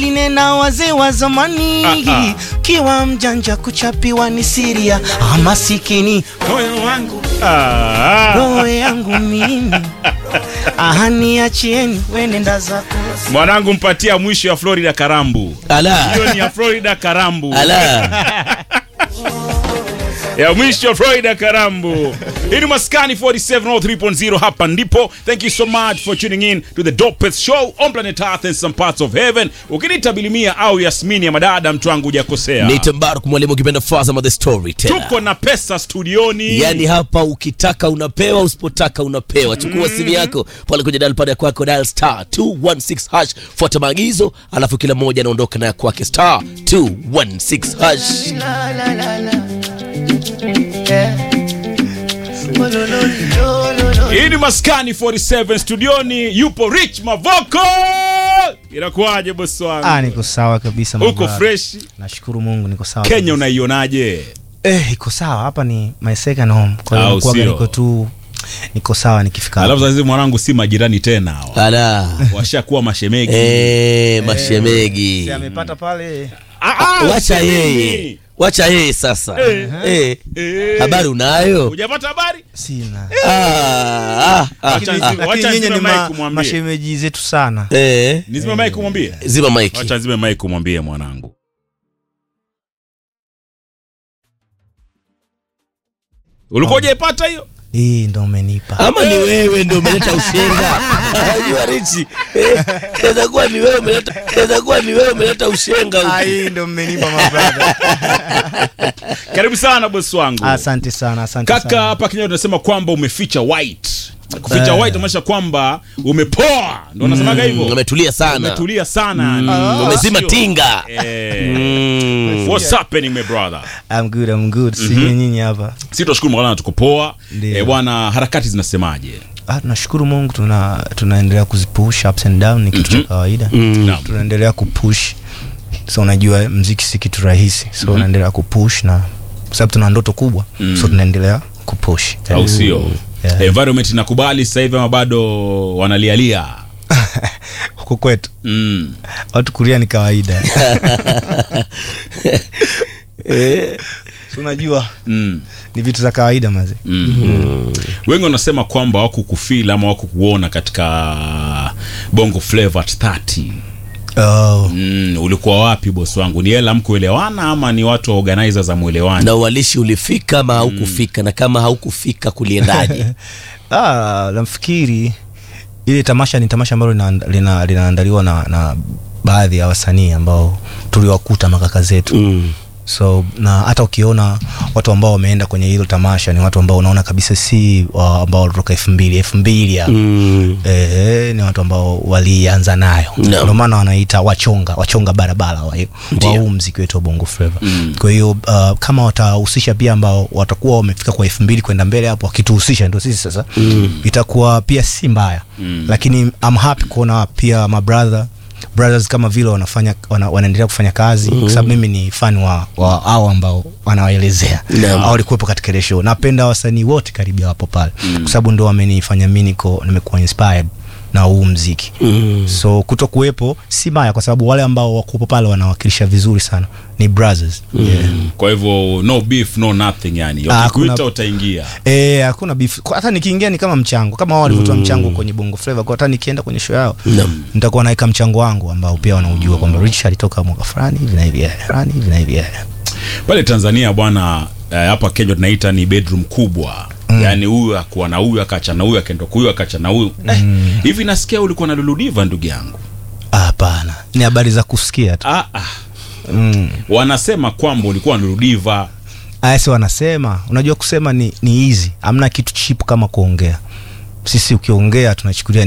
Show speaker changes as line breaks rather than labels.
wengine na wazee wa zamani
Ah, ah.
kiwa mjanja kuchapiwa ni siria amasikini
moyo wangu ah,
roho yangu mimi ahani achieni wenenda zako
mwanangu mpatia mwisho ya Florida Karambu.
ala
Hiyo ni ya Florida Karambu.
ala
ya mwisho Florida Karambu. Hii ni Maskani 4703.0 hapa ndipo. Thank you so much for tuning in to the dopest show on planet Earth and some parts of heaven. Ukiniita Bilimia au Yasmini ya madada mtu wangu hujakosea.
ni Mbaruk mwalimu ukipenda Fazama the story tena
Tuko na pesa studioni.
yaani hapa ukitaka unapewa usipotaka unapewa chukua simu yako pale kwenye dial pad ya kwako dial star 216 hash fuata maagizo alafu kila mmoja anaondoka na ya kwake star 216 hash
La, la, la, la. Yeah. Oh, lo, lo, lo, lo, lo.
Hii ni Maskani 47 studioni yupo Rich Mavoko. Inakuwaje bosi
Ah,
wangu?
niko sawa kabisa
Uko
Mabara.
fresh?
nashukuru mungu niko sawa
Kenya
kabisa.
unaionaje?
eh, iko sawa hapa ni my second home kwa
Au
hiyo nakuwaga
sio?
niko tu niko sawa nikifika
Alafu
hapa.
sasa hivi mwanangu si majirani tena hawa.
ala
Washakuwa mashemegi.
eh mashemegi
Si amepata pale
Ah, ah,
wacha
usemi.
yeye wacha yeye sasa
Eh.
eh.
Eh.
habari unayo
Hujapata habari?
sina
ah, ah, ah,
Wacha
ah.
nizime-
lakini
wacha
nyinyi
nizime
ni
mic
ma,
umwambie.
mashemeji zetu sana
eh.
Nizime mic kumwambie.
zima maiki
Wacha nizime mic kumwambie mwanangu. Ulikuwa hujaipata hiyo?
hii ndo umenipa
ama ni wewe ndio umeleta ushenga najua richi Eh, inaweza kuwa ni wewe umeleta inaweza kuwa ni wewe umeleta ushenga
Ah,
huku.
hii ndo mmenipa mabrada
Karibu sana bosi wangu.
asante sana asante
Kaka
sana.
hapa Kenya tunasema kwamba umeficha white. Kuficha white inamaanisha kwamba umepoa. Ndio unasemaga hivyo?
umetulia sana
Umetulia sana.
Mm, umezima
Sio?
tinga
Eh.
Mm.
What's happening my brother?
I'm good, I'm good. Sijui nyinyi hapa
Sisi tunashukuru Mola tuko poa.
Ndio.
Eh, bwana harakati zinasemaje?
ah, tunashukuru mungu tuna tunaendelea kuzipush ups and down ni kitu cha kawaida
Naam.
tunaendelea kupush so unajua mziki si kitu rahisi so unaendelea kupush na kwa sababu tuna ndoto kubwa so tunaendelea kupush
Au sio?
Yeah.
Environment inakubali sasa hivi ama bado wanalialia?
huko kwetu
Mm.
watu kulia ni kawaida so unajua
Mm.
ni vitu za kawaida mazi
Mm. Wengi wanasema kwamba wako kufeel ama wako kuona katika Bongo Flava at 30.
oh.
Mm, ulikuwa wapi bosi wangu? Ni hela mkuelewana ama ni watu wa organizer za mwelewani?
na uwalishi ulifika ama haukufika na kama haukufika kuliendaje
ah, namfikiri ile tamasha ni tamasha ambalo linaand- lina- linaandaliwa na, na baadhi ya wasanii ambao tuliwakuta makaka zetu
mm.
so na hata ukiona watu ambao wameenda kwenye hilo tamasha ni watu ambao unaona kabisa si wa ambao walitoka elfu mbili elfu mbili hapo
Mm.
Eh, ni watu ambao walianza nayo
Naam.
ndio maana wanaita wachonga wachonga barabara wa, wa huu mziki wetu wa bongo flava
Mm.
kwa hiyo uh, kama watahusisha pia ambao watakuwa wamefika kwa elfu mbili kwenda mbele hapo wakituhusisha ndio sisi sasa mm. itakuwa pia si mbaya
Mm.
lakini I'm happy kuona pia mabrother brothers kama vile wanafanya wana, wanaendelea kufanya kazi mm. kwa sababu mimi ni fan wa, wa hao ambao wanawaelezea
Naam.
au walikuwepo katika ile show napenda wasanii wote karibia wapo pale mm. kwa sababu ndo wamenifanya mi niko nimekuwa inspired na huu mziki
Mm.
so kuto kuwepo si baya kwa sababu wale ambao wakuwepo pale wanawakilisha vizuri sana ni brothers yeah.
Kwa hivyo no beef no nothing yani.
Ah,
Wakikuita
hakuna-
utaingia.
Eh, hakuna beef Kwa- hata nikiingia ni kama mchango kama wao walivyotoa mchango kwenye bongo flava kwa hata nikienda kwenye show yao
Naam.
nitakuwa naweka mchango wangu ambao pia wanaujua kwamba rich alitoka mwaka fulani hivi na hivi eh, fulani hivi na hivi eh.
Pale Tanzania bwana eh, hapa Kenya tunaita ni bedroom kubwa. Mm. Yaani huyu akuwa na huyu akacha na huyu akaenda huyu akacha na huyu. Eh, hivi nasikia ulikuwa na Luludiva ndugu yangu.
Ah, hapana ni habari za kusikia tu
Ah, ah.
mm.
Wanasema kwamba ulikuwa na Luludiva.
ayasi wanasema unajua kusema ni, ni easy hamna kitu chip kama kuongea sisi ukiongea tunachukulia